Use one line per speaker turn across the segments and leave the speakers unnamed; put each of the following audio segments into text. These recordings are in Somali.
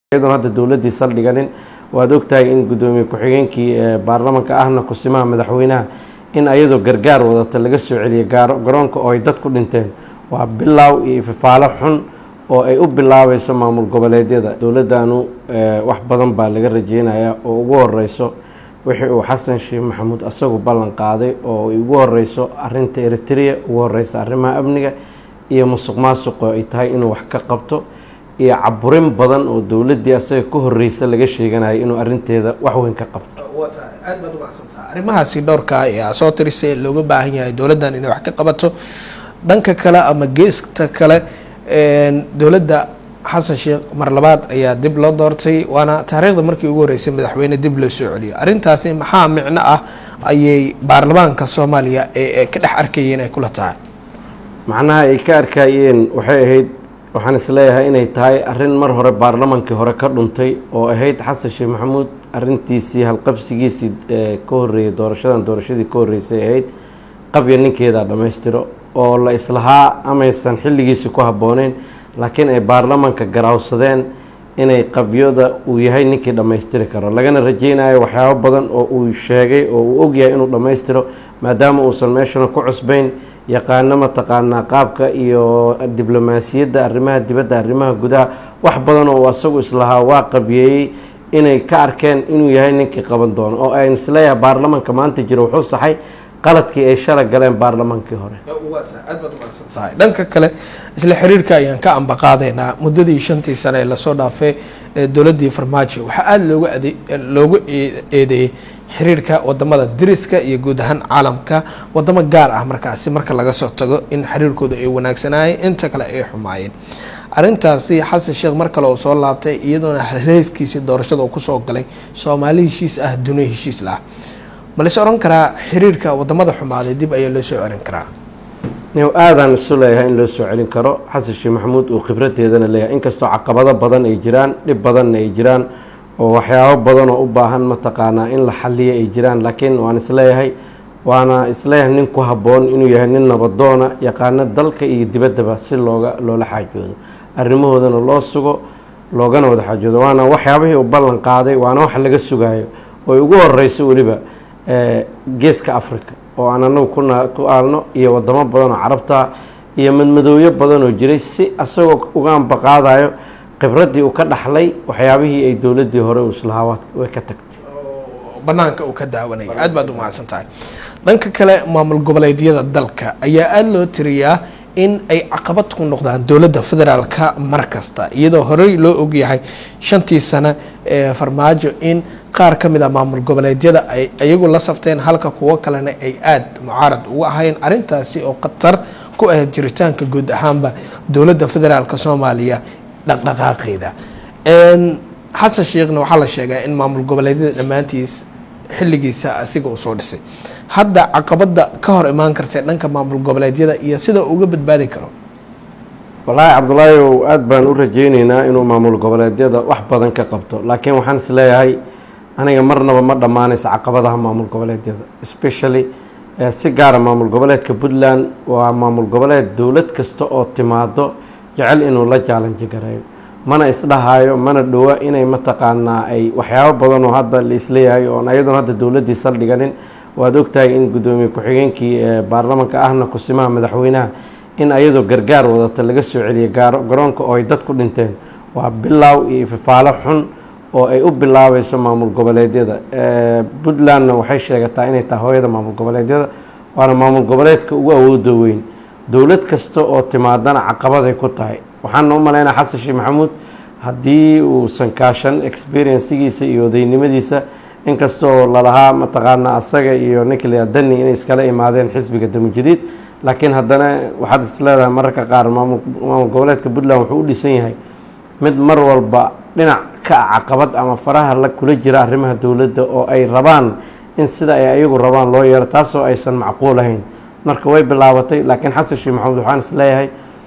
iyadoon hadda dowladdii saldhiganin waad ogtahay in guddoomiye ku-xigeenkii baarlamanka ahna kusimaha madaxweynaha in ayadoo gargaar wadata laga soo celiyay garoonka oo ay dad ku dhinteen waa bilaaw iyo ififaalo xun oo ay u bilaabayso maamul goboleedyada dowladdanu wax badan baa laga rajeynayaa oo ugu horeyso wixii uu xasan sheekh maxamuud asagu ballan qaaday oo ay ugu horeyso arinta eritrea ugu horeysa arrimaha amniga iyo musuq maasuqo ay tahay inuu wax ka qabto iyo caburin badan oo dowladdii asaga ka horeysa laga sheeganayo inuu arinteeda wax weyn ka qabto
aad baad umacsantaha arrimahaasi dhowrka ee soo tirisay looga baahan yahay dowladdan inay wax ka qabato dhanka kale ama geesta kale dowladda xasan sheekh mar labaad ayaa dib loo doortay waana taariikhda markii ugu horeysay madaxweyne dib loo soo celiyo arrintaasi maxaa micno ah ayay baarlamaanka soomaaliya ee ka dhex arkayeen ay kula tahay
macnaha ay ka arkayeen waxay ahayd waxaan isleeyahay inay tahay arrin mar hore baarlamankii hore ka dhuntay oo ahayd xasan sheekh maxamuud arintiisii halqabsigiisii ka horeeyay doorashadan doorashadii ka horeysay ahayd qabya ninkeeda dhammaystiro oo la islahaa amaysan xilligiisi ku habbooneyn laakiin ay baarlamanka garaawsadeen inay qabyada uu yahay ninkii dhammaystiri karo lagana rajeynayo waxyaabo badan oo uu sheegay oo uu ogyahay inuu dhammaystiro maadaama uusan meeshana ku cusbayn yaqaano mataqaanaa qaabka iyo diblomaasiyadda arrimaha dibadda arrimaha gudaha wax badan oo asagu islahaa waa qabiyeeyey inay ka arkeen inuu yahay ninkii qaban doono oo ayn isleeyahay baarlamanka maanta jiro wuxuu saxay qaladkii ay shala galeen baarlamankii hore
aad baad umacsantahay dhanka kale isla xiriirka ayaan ka ambaqaadaynaa muddadii shantii sane ee lasoo dhaafay dowladdii farmaajo waxaa aada looga ade loogu eedeeyey xiriirka wadamada diriska iyo guud ahaan caalamka wadamo gaar ah markaasi marka laga soo tago in xiriirkooda ay wanaagsanaayeen inta kale ay xumaayeen arrintaasi xasan sheekh mar kale uu soo laabtay iyadoona halheyskiisii doorashada uu kusoo galay soomaali heshiis ah duniya heshiis lah ma lais oran karaa xiriirka wadamada xumaaday dib ayaa loo soo celin karaa
aadaan isu leeyahay in loo soo celin karo xasan sheekh maxamuud uu khibradeedana leeyahay inkastoo caqabado badan ay jiraan dhib badanna ay jiraan oo waxyaabo badan oo u baahan mataqaanaa in la xaliya ay jiraan laakiin waan isleeyahay waana isleeyahay nin ku habboon inuu yahay nin nabadoona yaqaano dalka iyo dibaddaba si looga loola xaajoodo arrimahoodana loo sugo loogana wada xaajoodo waana waxyaabihii uu ballan qaaday waana wax laga sugayo oy ugu horeyso weliba geeska africa oo aan anagu ku aalno iyo wadamo badan oo carabta iyo madmadooyo badan oo jiray si asagoo uga ambaqaadayo khibraddii uu ka dhaxlay waxyaabihii ay dowladdii hore uu islahaa way ka tagtay
banaanka uu ka daawanaya aad baad umahadsan tahay dhanka kale maamul goboleedyada dalka ayaa aada loo tiriyaa in ay caqabad ku noqdaan dowladda federaalka mar kasta iyadoo horey loo ogyahay shantii sano ee farmaajo in qaar ka mid a maamul goboleedyada ay iyagu la safteen halka kuwo kalena ay aada mucaarad ugu ahayn arrintaasi oo khatar ku ah jiritaanka guud ahaanba dowladda federaalk soomaaliya dhaqdhaqaaqeeda xasan sheekhna waxaa la sheegaa in maamul goboleedyada dhammaantiis xilligiisa asiga uu soo dhisay hadda caqabada ka hor imaan kartee dhanka maamul goboleedyada iyo sida uga badbaadi karo
wallaahi cabdulaahi ow aada baan u rajeyneynaa inuu maamul goboleedyada wax badan ka qabto laakiin waxaan is leeyahay aniga marnaba ma dhammaanaysa caqabadaha maamul goboleedyada especially si gaara maamul goboleedka puntland waa maamul goboleed dowlad kasta oo timaado jecel inuu la jaalanji gareeyo mana isdhahayo mana dhowa inay mataqaanaa ay waxyaabo badan oo hadda la isleeyahay oon ayadoon hadda dowladdii saldhiganin waad ogtahay in guddoomiye ku-xigeenkii baarlamanka ahna kusimaha madaxweynaha in ayadoo gargaar wadata laga soo celiyay garoonka oo ay dad ku dhinteen waa bilaaw iyo ififaalo xun oo ay u bilaabayso maamul goboleedyada puntlandna waxay sheegataa inay tahay hooyada maamul goboleedyada waana maamul goboleedka ugu awooda weyn dowlad kasta oo timaadana caqabaday ku tahay waxaana u malaynaa xasan sheekh maxamuud haddii uusan kaashan experiencigiisa iyo odaynimadiisa inkastoo lalahaa mataqaanaa asaga iyo nicola dani inay iskala imaadeen xisbiga damujadiid laakiin haddana waxaad is leedahay mararka qaar maamul goboleedka puntland wuxuu u dhisan yahay mid mar walba dhinac ka ah caqabad ama faraha la kula jira arrimaha dowladda oo ay rabaan in sida ay ayagu rabaan loo yeero taasoo aysan macquul ahayn marka way bilaabatay laakiin xasan sheekh maxamuud waxaan is leeyahay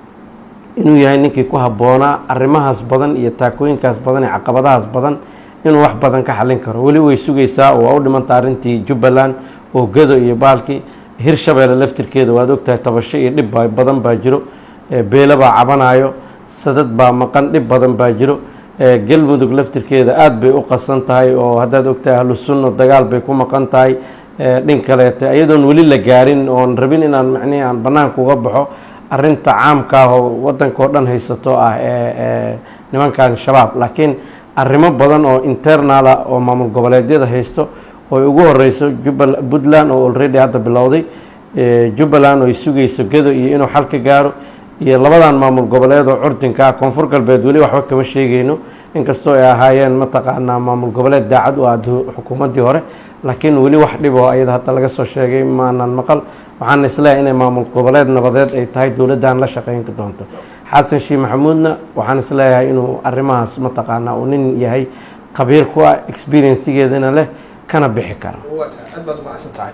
inuu yahay ninkii ku habboonaa arrimahaas badan iyo taakooyinkaas badan iyo caqabadahaas badan inuu wax badan ka xalin karo weli way sugaysaa oo waa u dhimanta arrintii jubbaland oo gado iyo baalkii hirshabeelle laftirkeeda waad ogtahay tabasho iyo dhib badan baa jiro beelo baa cabanayo sadad baa maqan dhib badan baa jiro galmudug laftirkeeda aada bay u qasan tahay oo haddaad ogtahay ahlu sunno dagaal bay ku maqan tahay dhin kaleete iyadoon weli la gaarin oon rabin inaan macnihi aan bannaanka uga baxo arinta caamka ah oo wadanka oo dhan haysato ah ee nimankan shabaab laakiin arrimo badan oo internala oo maamul goboleedyada haysto oo ugu horeyso jubal puntland oo already hadda bilowday jubbaland oo ay sugayso gedo iyo inuu xal ka gaaro iyo labadan maamul goboleed oo curdinka ah koonfur galbeed weli waxba kama sheegayno inkastoo ay ahaayeen mataqaanaa maamul goboleed daacad u ah xukuumaddii hore laakiin weli wax dhib oo ayada hadda laga soo sheegay maanan maqal waxaana isleeyahay inay maamul goboleed nabadeed ay tahay dowladdan la shaqeyn doonto xasan sheekh maxamuudna waxaan isleeyahay inuu arrimahaas mataqaanaa uu nin yahay khabiir ku ah experiencegeedana leh kana bixi kara
aad baad umacsan tahay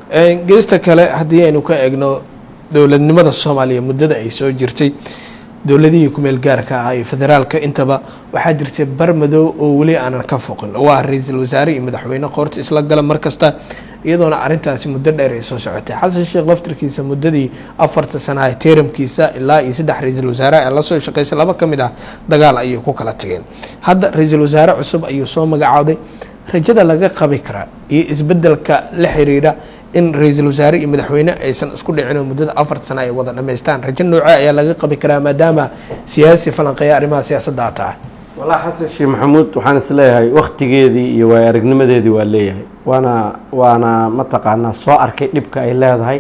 geesta kale haddii aynu ka eegno dowladnimada soomaaliya muddada ay soo jirtay dowladihii kumeel gaarka ah iyo federaalka intaba waxaa jirtay bar madow oo weli aanan ka foqin oo ah ra-iisul wasaare iyo madaxweyne qoorta isla gala mar kasta iyadoona arrintaasi muddo dheer ay soo socotay xasan sheekh laftirkiisa muddadii afarta sana teeramkiisa ilaa iyo saddex ra-iisul wasaare ee lasoo shaqeysay laba ka mid ah dagaal ayay ku kala tageen hadda ra-iisul wasaare cusub ayuu soo magacooday rajada laga qabi karaa iyo isbedelka la xiriira in ra-iisul wasaare iyo madaxweyne aysan isku dhicin oo muddada afar sano ay wada dhammaystaan rajo nooce ayaa laga qabi karaa maadaama siyaasi falanqeeya arrimaha siyaasadda a tahay
wallaahi xasan sheekh maxamuud waxaan isleeyahay wakhtigeedii iyo waay aragnimadeedii waa leeyahay waana waana mataqaanaa soo arkay dhibka ay leedahay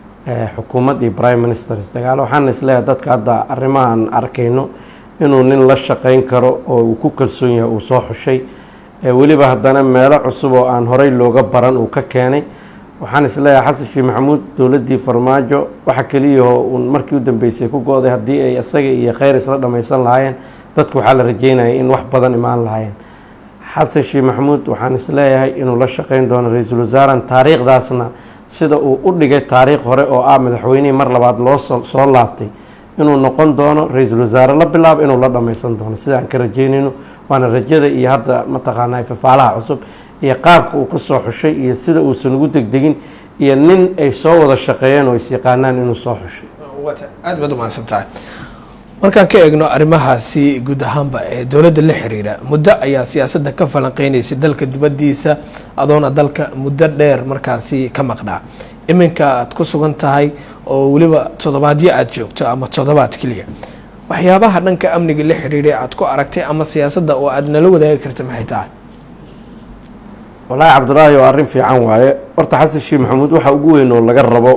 xukuumad iyo prime ministers dagaalo waxaana isleeyahay dadka hadda arrimahan arkayno inuu nin la shaqeyn karo oo uu ku kalsoon yahay uu soo xushay weliba haddana meelo cusub oo aan horey looga baran uu ka keenay waxaan isleeyahay xasan sheekh maxamuud dowladdii farmaajo waxa keliyahoo uun markii u dambeysay ku go-day haddii ay isaga iyo kheyr isla dhammaysan lahaayeen dadku waxaa la rajeynayay in wax badan imaan lahaayeen xasan sheekh maxamuud waxaan isleeyahay inuu la shaqeyn doono ra-iisul wasaaran taariikhdaasna sida uu u dhigay taariikh hore oo ah madaxweynihii mar labaad loo soo laabtay inuu noqon doono ra-iisul wasaare la bilaabo inuu la dhammaysan doono sida aan ka rajeynayno waana rajada iyo hadda mataqaanaa fafaalaha cusub iyo qaabka uu ka soo xushay iyo sida uusan ugu degdegin iyo nin ay soo wada shaqeeyeen oo is yaqaanaan inuu soo xushay
aad baad umahadsan tahay markaan ka eegno arrimahaasi guud ahaanba ee dowladda la xiriira muddo ayaa siyaasadda ka falanqeynaysay dalka dibaddiisa adoona dalka muddo dheer markaasi ka maqnaa iminka aad ku sugan tahay oo weliba toddobaadyo aada joogto ama toddobaad keliya waxyaabaha dhanka amniga la xiriiray aad ku aragtay ama siyaasadda oo aad nala wadaagi karta maxay tahay
wallaahi cabdulaahi oo arrin fiican waaye horta xasan sheekh maxamuud waxa ugu weyn oo laga rabo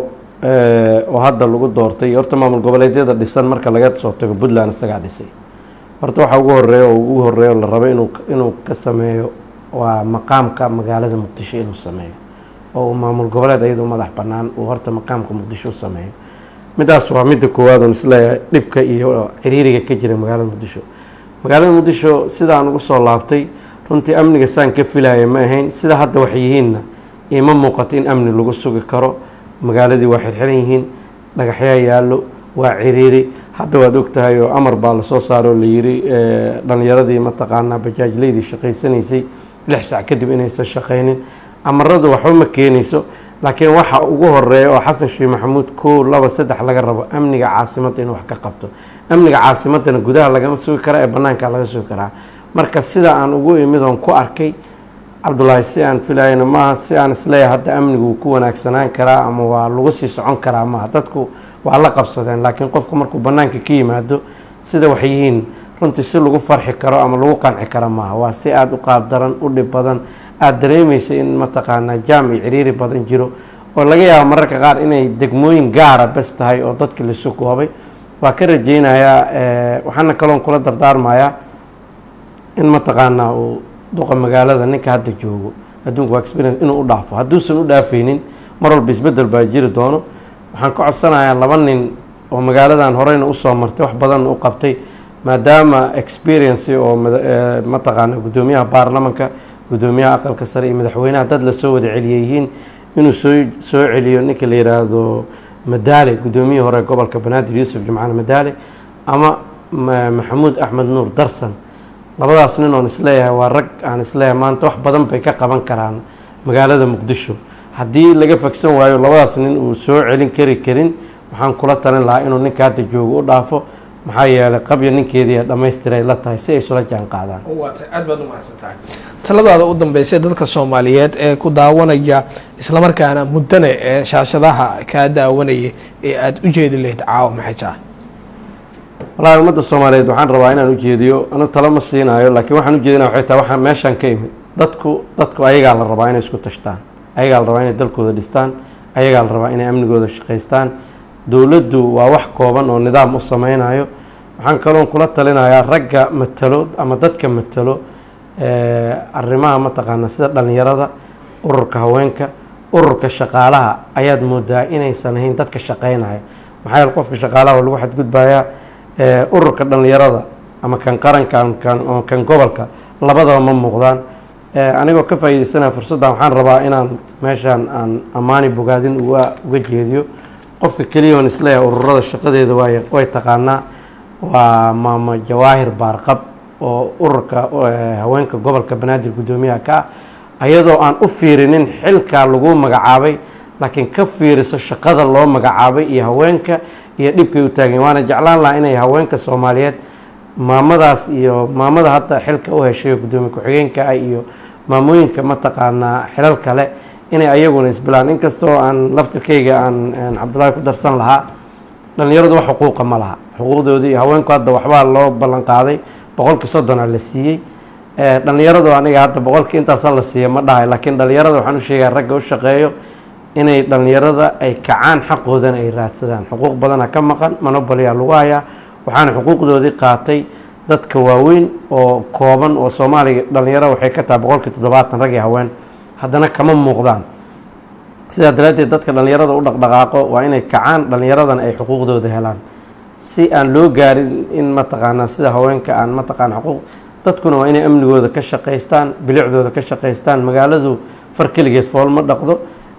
oo hadda lagu doortay horta maamul goboleedyada dhisan marka laga soo tago puntland isagaa dhisay horta waxa ugu horeeya oo ugu horeeya oo la rabo inuu inuu ka sameeyo waa maqaamka magaalada muqdisho inuu sameeyo oo uu maamul goboleed iyadoo madax bannaan uu horta maqaamka muqdisho u sameeyo midaas waa midda koowaad oon isleeyahay dhibka iyo ciriiriga ka jira magaalada muqdisho magaalada muqdisho sidaan ugu soo laabtay runtii amniga saan ka filaya ma ahayn sida hadda wax yihiinna ima muuqato in amni lagu sugi karo magaaladii waa xirxiran yihiin dhagaxyaa yaallo waa ciriiri hadda waad ogtahay oo amar baa lasoo saaro oo layiri dhalinyaradii mataqaanaa bajaajleydii shaqaysanaysay lix sac kadib inaysan shaqaynin amaradu waxba ma keenayso laakiin waxa ugu horeeya oo xasan sheekh maxamuud kow laba saddex laga rabo amniga caasimadda inuu wax ka qabto amniga caasimadana gudaha lagama sugi karaa ee banaanka laga sugi karaa marka sida aan ugu imid oon ku arkay cabdulaahi si aan filayna maaha si aan isleeyahay hadda amnigu wuu ku wanaagsanaan karaa ama waa lagu sii socon karaa maaha dadku waa la qabsadeen laakiin qofku markuu banaanka ka yimaado sida wax yihiin runtii si lagu farxi karo ama lagu qanci karo maaha waa si aada u qaabdaran u dhib badan aada dareemaysa in mataqaanaa jaam iyo ciriiri badan jiro oo laga yaabo mararka qaar inay degmooyin gaara bas tahay oo dadki lasu koobay waa ka rajeynayaa waxaana kaloon kula dardaarmayaa in mataqaanaa uu duqa magaalada ninka hadda joogo adduunka waa experience inuu u dhaafo hadduusan u dhaafaynin mar walba isbedel baa jiri doono waxaan ka codsanayaa laba nin oo magaaladan horeyna usoo martay wax badanna u qabtay maadaama experience oo mataqaana guddoomiyaha baarlamanka guddoomiyaha aqalka sare iyo madaxweynaha dad lasoo wada celiya yihiin inuu soo soo celiyo ninka la yiraahdo madaale guddoomiyihii hore gobolka banaadir yuusuf jimcaale madaale ama maxamuud axmed nuur darsan labadaas nin oon isleeyahay waa rag aan isleeyahay maanta wax badan bay ka qaban karaan magaalada muqdisho haddii laga fagsan waayo labadaas nin uu soo celin kari karin waxaan kula talin lahaa inuu ninka hadda joogo u dhaafo maxaa yeelay qabya ninkeedii dhammaystiray la tahay si ay isula jaan qaadaan
waata aad baad umahadsan tahay taladaada u dambeysay dadka soomaaliyeed ee ku daawanaya islamarkaana muddana ee shaashadaha kaa daawanaya ee aada u jeedi lahayd caawa maxay tahay
walahi ummadda soomaaliyeed waxaan rabaa inaan ujeediyo anu talo ma siinaayo laakiin waxaan ujeedinaya waxay tahay waxaan meeshaan ka imid dadku dadku ayagaa la rabaa inay isku tashtaan ayagaa la rabaa inay dalkooda dhistaan ayagaa la rabaa inay amnigooda shaqaystaan dowladdu waa wax kooban oo nidaam u sameynayo waxaan kaloon kula talinayaa ragga matalo ama dadka matalo arrimaha mataqaana sida dhalinyarada ururka haweenka ururka shaqaalaha ayaad moodaa inaysan ahayn dadka shaqeynaya maxaa yeele qofka shaqaalaha waa lagu xadgudbayaa ururka dhalinyarada ama kan qaranka ama kan gobolka labadaba ma muuqdaan anigoo ka faa'iideysanaya fursaddan waxaan rabaa inaan meeshaan aan ammaani bogaadin uga uga jeediyo qofka keliya oon isleeyahay ururada shaqadeeda waay way taqaanaa waa maamo jawaahir baarqab oo ururka haweenka gobolka banaadir guddoomiyaha ka ah ayadoo aan u fiirinin xilkaa lagu magacaabay laakiin ka fiiriso shaqada loo magacaabay iyo haweenka iyo dhibkay u taageen waana jeclaan lahaa inay haweenka soomaaliyeed maamadaas iyo maamada hadda xilka u heshay guddoomiye ku-xigeenka ah iyo maamooyinka mataqaanaa xilal kale inay ayaguna isbilaan inkastoo aan laftirkayga aan cabdullaahi ku darsan lahaa dhalinyaradu wax xuquuqa ma laha xuquuqdoodii haweenku hadda waxbaa loo ballan qaaday boqolkii soddona la siiyey dhalinyaradu aniga hadda boqolkii intaasa la siiya ma dhahay laakiin dhalinyarada waxaan u sheegaya ragga u shaqeeyo inay dhalinyarada ay kacaan xaqoodana ay raadsadaan xuquuq badana ka maqan monobolyaa lagu hayaa waxaana xuquuqdoodii qaatay dadka waaweyn oo kooban oo soomaaliga dhalinyaro waxay ka tahay boqolkii toddobaatan rag iyo haween haddana kama muuqdaan sidaa daraaddeed dadka dhalinyarada u dhaqdhaqaaqo waa inay kacaan dhalinyaradana ay xuquuqdooda helaan si aan loo gaarin in mataqaanaa sida haweenka aan mataqaana xuquuq dadkuna waa inay amnigooda ka shaqaystaan bilicdooda ka shaqaystaan magaaladu far keligeed fool ma dhaqdo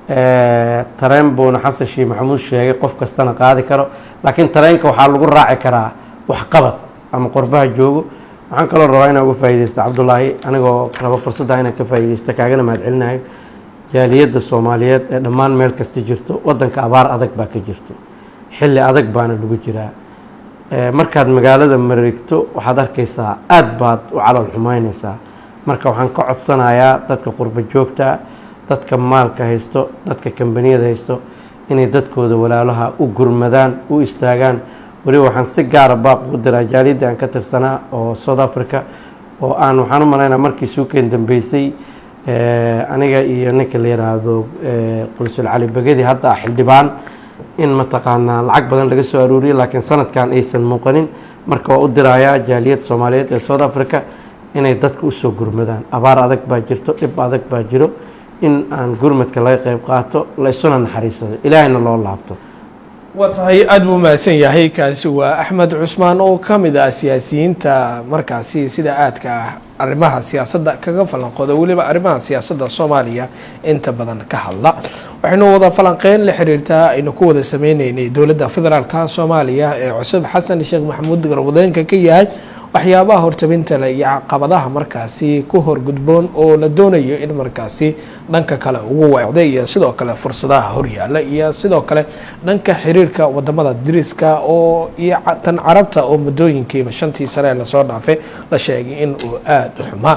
tareen buuna xasan sheekh maxamuud sheegay qof kastana qaadi karo laakiin tareenka waxaa lagu raaci karaa waxqabad ama qorbaha joogo waxaan kaloo rabaa inaan uga faa'iideysto cabdullaahi anigoo rabo fursadda inaan ka faa'iideysto kaagana mahad celinayo jaaliyadda soomaaliyeed ee dhammaan meel kasta jirto waddanka abaar adag baa ka jirto xilli adag baana lagu jiraa markaad magaalada mareegto waxaad arkaysaa aada baad u calool xumeyneysaa marka waxaan ka codsanayaa dadka qurbo joogta dadka maalka haysto dadka kambaniyada haysto inay dadkooda walaalaha u gurmadaan u istaagaan weliba waxaan si gaara baaq ugu diraa jaaliyadda aan ka tirsanaa oo south africa oo aan waxaan u malaynaa markii suukeen dambeysay aniga iyo ninka la yiraahdo qulsul cali begedi hadda ah xildhibaan in mataqaanaa lacag badan laga soo aruuriyay laakiin sanadkan aysan muuqanin marka waa u dirayaa jaaliyad soomaaliyeed ee south africa inay dadka usoo gurmadaan abaar adag baa jirto dhib adag baa jiro in aan gurmadka laga qeyb qaato la isuna naxariisado ilaahayna loo laabto
waa tahay aada buu mahadsan yahay kaasi waa axmed cusmaan oo ka mid ah siyaasiyiinta markaasi sida aadka ah arrimaha siyaasadda kaga falanqooda weliba arrimaha siyaasadda soomaaliya inta badan ka hadla waxaynu wada falanqeyn la xiriirtaa aynu ku wada sameyneynay dowladda federaalka soomaaliya ee cusub xasan sheekh maxamuud garwadeenka ka yahay waxyaabaha hortabinta leh iyo caqabadaha markaasi ku horgudboon oo la doonayo in markaasi dhanka kale ugu weecday iyo sidoo kale fursadaha horyaala iyo sidoo kale dhanka xiriirka wadamada diriska oo iyo tan carabta oo muddooyinkiiba shantii sane lasoo dhaafay la sheegay in uu aada u xumaa